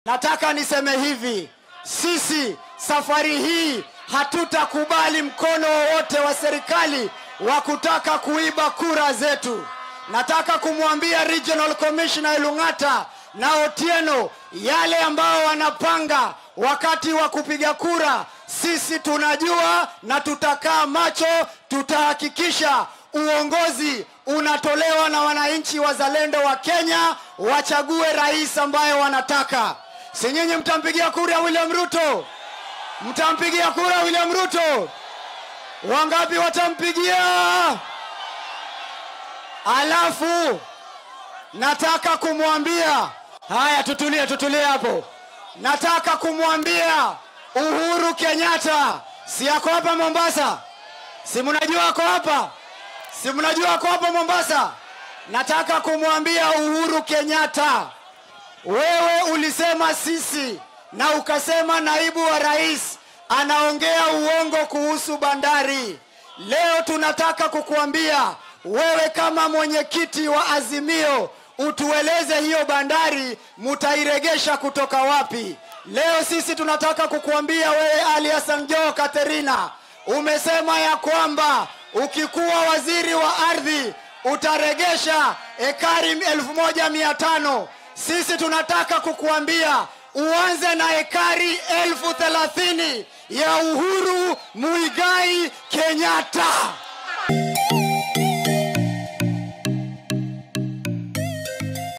nataka niseme hivi, sisi safari hii hatutakubali mkono wowote wa serikali wa kutaka kuiba kura zetu. Nataka kumwambia Regional Commissioner Elung'ata na Otieno yale ambao wanapanga wakati wa kupiga kura, sisi tunajua na tutakaa macho, tutahakikisha uongozi unatolewa na wananchi wazalendo wa Kenya wachague rais ambaye wanataka. Si nyinyi mtampigia kura William Ruto? Mtampigia kura William Ruto? Wangapi watampigia? Alafu nataka kumwambia haya, tutulie, tutulie hapo. Nataka kumwambia Uhuru Kenyatta, si ako hapa Mombasa? Si mnajua ako hapa? Si mnajua ako hapa Mombasa? Nataka kumwambia Uhuru Kenyatta, wewe ulisema sisi na ukasema naibu wa rais anaongea uongo kuhusu bandari. Leo tunataka kukuambia wewe kama mwenyekiti wa Azimio utueleze hiyo bandari mutairegesha kutoka wapi? Leo sisi tunataka kukuambia wewe Ali Hassan Joho Katerina, umesema ya kwamba ukikuwa waziri wa ardhi utaregesha ekari elfu moja mia tano. Sisi tunataka kukuambia uanze na ekari elfu thelathini ya Uhuru Muigai Kenyatta.